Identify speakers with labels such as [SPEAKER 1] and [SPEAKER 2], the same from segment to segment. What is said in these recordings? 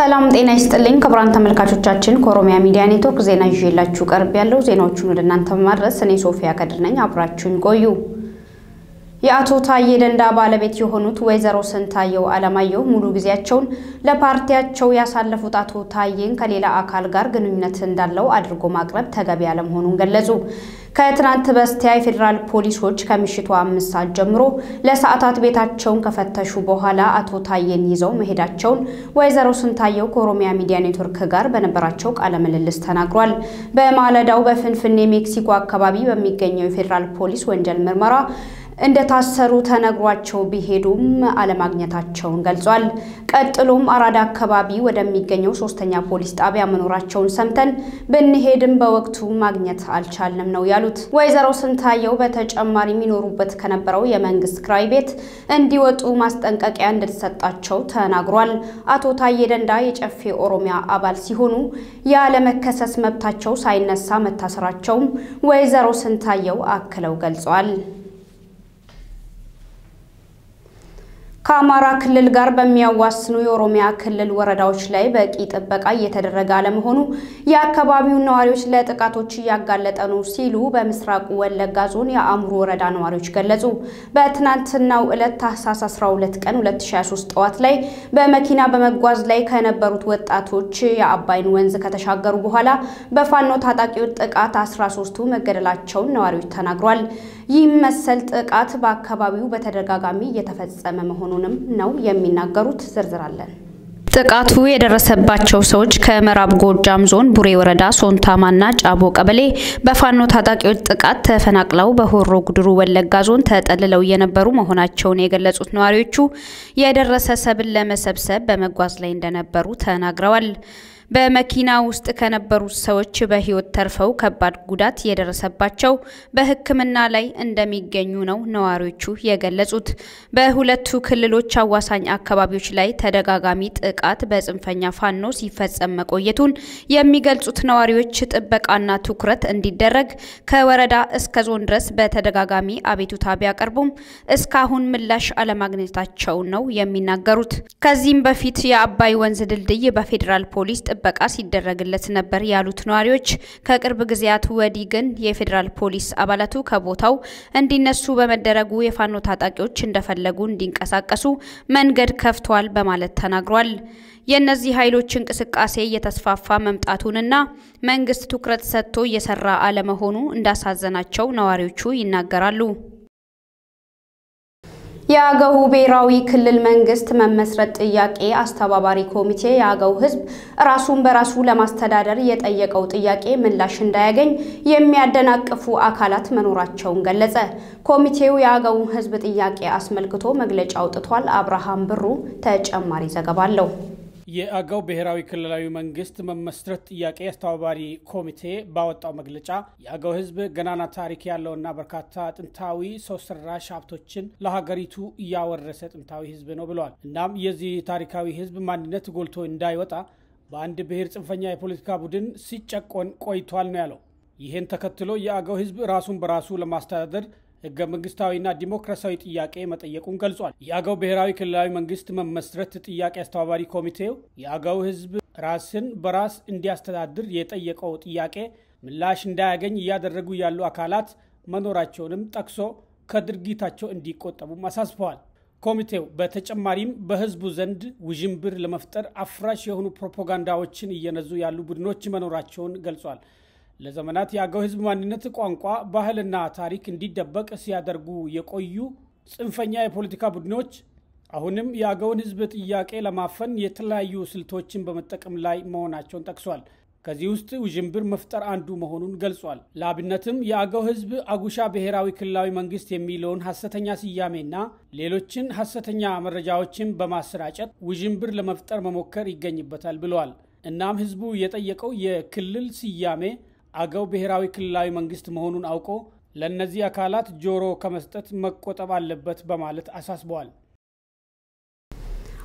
[SPEAKER 1] ሰላም ጤና ይስጥልኝ ክቡራን ተመልካቾቻችን፣ ከኦሮሚያ ሚዲያ ኔትወርክ ዜና ይዤላችሁ ቀርብ ያለው ዜናዎቹን ወደ እናንተ በማድረስ እኔ ሶፊያ ከድር ነኝ። አብራችሁን ቆዩ። የአቶ ታዬ ደንዳ ባለቤት የሆኑት ወይዘሮ ስንታየው አለማየሁ ሙሉ ጊዜያቸውን ለፓርቲያቸው ያሳለፉት አቶ ታዬን ከሌላ አካል ጋር ግንኙነት እንዳለው አድርጎ ማቅረብ ተገቢ አለመሆኑን ገለጹ። ከትናንት በስቲያ የፌዴራል ፖሊሶች ከምሽቱ አምስት ሰዓት ጀምሮ ለሰዓታት ቤታቸውን ከፈተሹ በኋላ አቶ ታዬን ይዘው መሄዳቸውን ወይዘሮ ስንታየው ከኦሮሚያ ሚዲያ ኔትወርክ ጋር በነበራቸው ቃለ ምልልስ ተናግሯል። በማለዳው በፍንፍኔ ሜክሲኮ አካባቢ በሚገኘው የፌዴራል ፖሊስ ወንጀል ምርመራ እንደታሰሩ ተነግሯቸው ቢሄዱም አለማግኘታቸውን ገልጿል። ቀጥሎም አራዳ አካባቢ ወደሚገኘው ሶስተኛ ፖሊስ ጣቢያ መኖራቸውን ሰምተን ብንሄድም በወቅቱ ማግኘት አልቻልንም ነው ያሉት። ወይዘሮ ስንታየው በተጨማሪ የሚኖሩበት ከነበረው የመንግስት ክራይ ቤት እንዲወጡ ማስጠንቀቂያ እንደተሰጣቸው ተናግሯል። አቶ ታዬ ደንዳ የጨፌ ኦሮሚያ አባል ሲሆኑ ያለመከሰስ መብታቸው ሳይነሳ መታሰራቸውም ወይዘሮ ስንታየው አክለው ገልጿል። ከአማራ ክልል ጋር በሚያዋስኑ የኦሮሚያ ክልል ወረዳዎች ላይ በቂ ጥበቃ እየተደረገ አለመሆኑ የአካባቢውን ነዋሪዎች ለጥቃቶች እያጋለጠ ነው ሲሉ በምስራቁ ወለጋ ዞን የአእምሩ ወረዳ ነዋሪዎች ገለጹ። በትናንትናው ዕለት ታህሳስ 12 ቀን 2023 ጠዋት ላይ በመኪና በመጓዝ ላይ ከነበሩት ወጣቶች የአባይን ወንዝ ከተሻገሩ በኋላ በፋኖ ታጣቂዎች ጥቃት 13ቱ መገደላቸውን ነዋሪዎች ተናግሯል። ይህ መሰል ጥቃት በአካባቢው በተደጋጋሚ እየተፈጸመ መሆኑንም ነው የሚናገሩት። ዝርዝራለን። ጥቃቱ የደረሰባቸው ሰዎች ከምዕራብ ጎጃም ዞን ቡሬ ወረዳ ሶንታማና ጫቦ ቀበሌ በፋኖ ታጣቂዎች ጥቃት ተፈናቅለው በሆሮ ጉድሩ ወለጋ ዞን ተጠልለው የነበሩ መሆናቸውን የገለጹት ነዋሪዎቹ የደረሰ ሰብል ለመሰብሰብ በመጓዝ ላይ እንደነበሩ ተናግረዋል። በመኪና ውስጥ ከነበሩት ሰዎች በሕይወት ተርፈው ከባድ ጉዳት የደረሰባቸው በሕክምና ላይ እንደሚገኙ ነው ነዋሪዎቹ የገለጹት። በሁለቱ ክልሎች አዋሳኝ አካባቢዎች ላይ ተደጋጋሚ ጥቃት በጽንፈኛ ፋኖ ሲፈጸም መቆየቱን የሚገልጹት ነዋሪዎች ጥበቃና ትኩረት እንዲደረግ ከወረዳ እስከ ዞን ድረስ በተደጋጋሚ አቤቱታ ቢያቀርቡም እስካሁን ምላሽ አለማግኘታቸውን ነው የሚናገሩት። ከዚህም በፊት የአባይ ወንዝ ድልድይ በፌዴራል ፖሊስ ጥበቃ ሲደረግለት ነበር ያሉት ነዋሪዎች ከቅርብ ጊዜያት ወዲህ ግን የፌዴራል ፖሊስ አባላቱ ከቦታው እንዲነሱ በመደረጉ የፋኖ ታጣቂዎች እንደፈለጉ እንዲንቀሳቀሱ መንገድ ከፍተዋል በማለት ተናግሯል። የእነዚህ ኃይሎች እንቅስቃሴ እየተስፋፋ መምጣቱንና መንግስት ትኩረት ሰጥቶ እየሰራ አለመሆኑ እንዳሳዘናቸው ነዋሪዎቹ ይናገራሉ። የአገው ብሔራዊ ክልል መንግስት መመስረት ጥያቄ አስተባባሪ ኮሚቴ የአገው ሕዝብ ራሱን በራሱ ለማስተዳደር የጠየቀው ጥያቄ ምላሽ እንዳያገኝ የሚያደናቅፉ አካላት መኖራቸውን ገለጸ። ኮሚቴው የአገው ሕዝብ ጥያቄ አስመልክቶ መግለጫ አውጥቷል። አብርሃም ብሩ ተጨማሪ ዘገባ አለው።
[SPEAKER 2] የአገው ብሔራዊ ክልላዊ መንግስት መመስረት ጥያቄ አስተባባሪ ኮሚቴ ባወጣው መግለጫ የአገው ህዝብ ገናና ታሪክ ያለውና በርካታ ጥንታዊ ሰው ሰራሽ ሀብቶችን ለሀገሪቱ እያወረሰ ጥንታዊ ህዝብ ነው ብለዋል። እናም የዚህ ታሪካዊ ህዝብ ማንነት ጎልቶ እንዳይወጣ በአንድ ብሔር ጽንፈኛ የፖለቲካ ቡድን ሲጨቆን ቆይቷል ነው ያለው። ይህን ተከትሎ የአገው ህዝብ ራሱን በራሱ ለማስተዳደር ህገ መንግስታዊና ዲሞክራሲያዊ ጥያቄ መጠየቁን ገልጿል። የአገው ብሔራዊ ክልላዊ መንግስት መመስረት ጥያቄ አስተባባሪ ኮሚቴው የአገው ህዝብ ራስን በራስ እንዲያስተዳድር የጠየቀው ጥያቄ ምላሽ እንዳያገኝ እያደረጉ ያሉ አካላት መኖራቸውንም ጠቅሶ ከድርጊታቸው እንዲቆጠቡም አሳስበዋል። ኮሚቴው በተጨማሪም በህዝቡ ዘንድ ውዥንብር ለመፍጠር አፍራሽ የሆኑ ፕሮፓጋንዳዎችን እየነዙ ያሉ ቡድኖች መኖራቸውን ገልጿል። ለዘመናት የአገው ህዝብ ማንነት፣ ቋንቋ፣ ባህልና ታሪክ እንዲደበቅ ሲያደርጉ የቆዩ ጽንፈኛ የፖለቲካ ቡድኖች አሁንም የአገውን ህዝብ ጥያቄ ለማፈን የተለያዩ ስልቶችን በመጠቀም ላይ መሆናቸውን ጠቅሷል። ከዚህ ውስጥ ውዥንብር መፍጠር አንዱ መሆኑን ገልጿል። ለአብነትም የአገው ህዝብ አጉሻ ብሔራዊ ክልላዊ መንግስት የሚለውን ሐሰተኛ ስያሜና ሌሎችን ሐሰተኛ መረጃዎችን በማሰራጨት ውዥንብር ለመፍጠር መሞከር ይገኝበታል ብለዋል። እናም ህዝቡ የጠየቀው የክልል ስያሜ አገው ብሔራዊ ክልላዊ መንግስት መሆኑን አውቆ ለእነዚህ አካላት ጆሮ ከመስጠት መቆጠብ አለበት በማለት አሳስበዋል።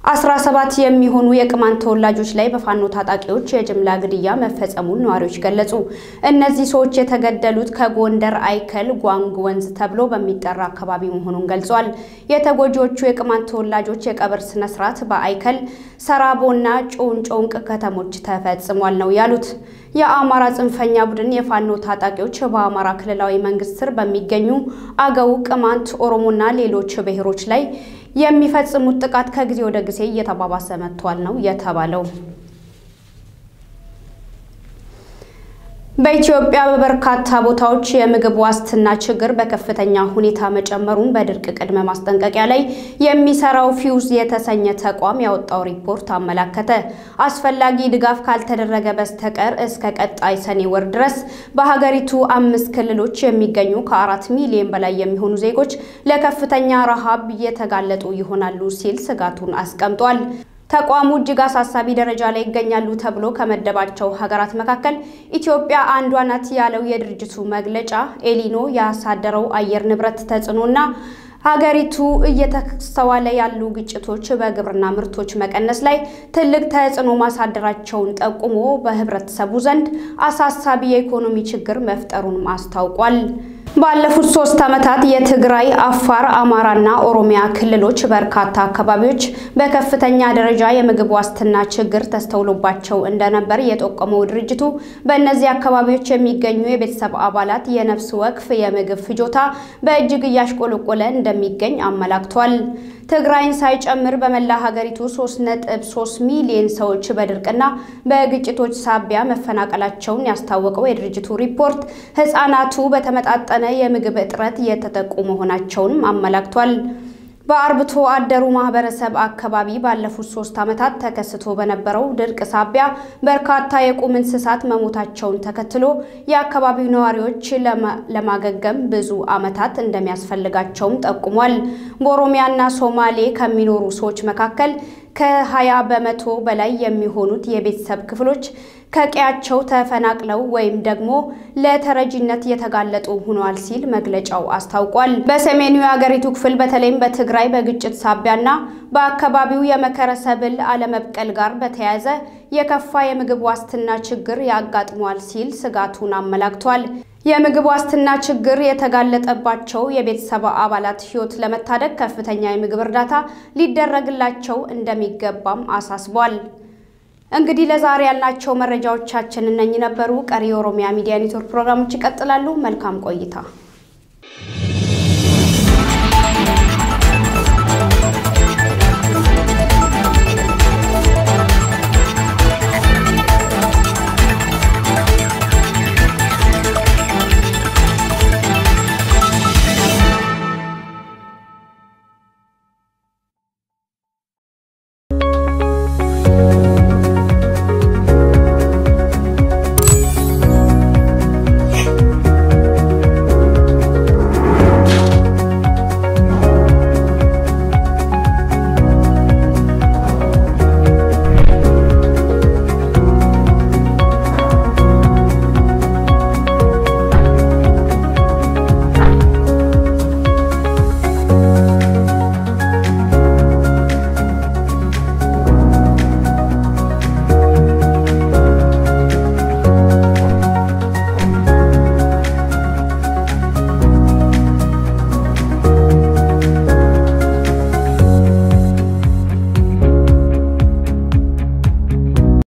[SPEAKER 1] 17 የሚሆኑ የቅማንት ተወላጆች ላይ በፋኖ ታጣቂዎች የጅምላ ግድያ መፈጸሙን ነዋሪዎች ገለጹ። እነዚህ ሰዎች የተገደሉት ከጎንደር አይከል ጓንግ ወንዝ ተብሎ በሚጠራ አካባቢ መሆኑን ገልጿል። የተጎጂዎቹ የቅማንት ተወላጆች የቀብር ስነስርዓት በአይከል ሰራቦና ጮንጮንቅ ከተሞች ተፈጽሟል ነው ያሉት። የአማራ ጽንፈኛ ቡድን የፋኖ ታጣቂዎች በአማራ ክልላዊ መንግስት ስር በሚገኙ አገው፣ ቅማንት፣ ኦሮሞና ሌሎች ብሔሮች ላይ የሚፈጽሙት ጥቃት ከጊዜ ወደ ጊዜ እየተባባሰ መጥቷል ነው የተባለው። በኢትዮጵያ በበርካታ ቦታዎች የምግብ ዋስትና ችግር በከፍተኛ ሁኔታ መጨመሩን በድርቅ ቅድመ ማስጠንቀቂያ ላይ የሚሰራው ፊውዝ የተሰኘ ተቋም ያወጣው ሪፖርት አመላከተ። አስፈላጊ ድጋፍ ካልተደረገ በስተቀር እስከ ቀጣይ ሰኔ ወር ድረስ በሀገሪቱ አምስት ክልሎች የሚገኙ ከአራት ሚሊዮን በላይ የሚሆኑ ዜጎች ለከፍተኛ ረሃብ እየተጋለጡ ይሆናሉ ሲል ስጋቱን አስቀምጧል። ተቋሙ እጅግ አሳሳቢ ደረጃ ላይ ይገኛሉ ተብሎ ከመደባቸው ሀገራት መካከል ኢትዮጵያ አንዷ ናት ያለው የድርጅቱ መግለጫ ኤሊኖ ያሳደረው አየር ንብረት ተጽዕኖና ሀገሪቱ እየተስተዋለ ያሉ ግጭቶች በግብርና ምርቶች መቀነስ ላይ ትልቅ ተጽዕኖ ማሳደራቸውን ጠቁሞ በህብረተሰቡ ዘንድ አሳሳቢ የኢኮኖሚ ችግር መፍጠሩን አስታውቋል። ባለፉት ሶስት ዓመታት የትግራይ፣ አፋር፣ አማራና ኦሮሚያ ክልሎች በርካታ አካባቢዎች በከፍተኛ ደረጃ የምግብ ዋስትና ችግር ተስተውሎባቸው እንደነበር የጠቆመው ድርጅቱ በእነዚህ አካባቢዎች የሚገኙ የቤተሰብ አባላት የነፍስ ወከፍ የምግብ ፍጆታ በእጅግ እያሽቆለቆለ እንደሚገኝ አመላክቷል። ትግራይን ሳይጨምር በመላ ሀገሪቱ 3.3 ሚሊዮን ሰዎች በድርቅና በግጭቶች ሳቢያ መፈናቀላቸውን ያስታወቀው የድርጅቱ ሪፖርት ሕፃናቱ በተመጣጠነ የምግብ እጥረት እየተጠቁ መሆናቸውንም አመላክቷል። በአርብቶ አደሩ ማህበረሰብ አካባቢ ባለፉት ሶስት ዓመታት ተከስቶ በነበረው ድርቅ ሳቢያ በርካታ የቁም እንስሳት መሞታቸውን ተከትሎ የአካባቢው ነዋሪዎች ለማገገም ብዙ ዓመታት እንደሚያስፈልጋቸውም ጠቁሟል። በኦሮሚያና ሶማሌ ከሚኖሩ ሰዎች መካከል ከ20 በመቶ በላይ የሚሆኑት የቤተሰብ ክፍሎች ከቀያቸው ተፈናቅለው ወይም ደግሞ ለተረጂነት የተጋለጡ ሆነዋል ሲል መግለጫው አስታውቋል። በሰሜኑ የአገሪቱ ክፍል በተለይም በትግራይ በግጭት ሳቢያና በአካባቢው የመከረ ሰብል አለመብቀል ጋር በተያያዘ የከፋ የምግብ ዋስትና ችግር ያጋጥሟል ሲል ስጋቱን አመላክቷል። የምግብ ዋስትና ችግር የተጋለጠባቸው የቤተሰብ አባላት ሕይወት ለመታደግ ከፍተኛ የምግብ እርዳታ ሊደረግላቸው እንደሚገባም አሳስቧል። እንግዲህ ለዛሬ ያልናቸው መረጃዎቻችን እነኚህ ነበሩ። ቀሪ የኦሮሚያ ሚዲያ ኔትወርክ ፕሮግራሞች ይቀጥላሉ። መልካም ቆይታ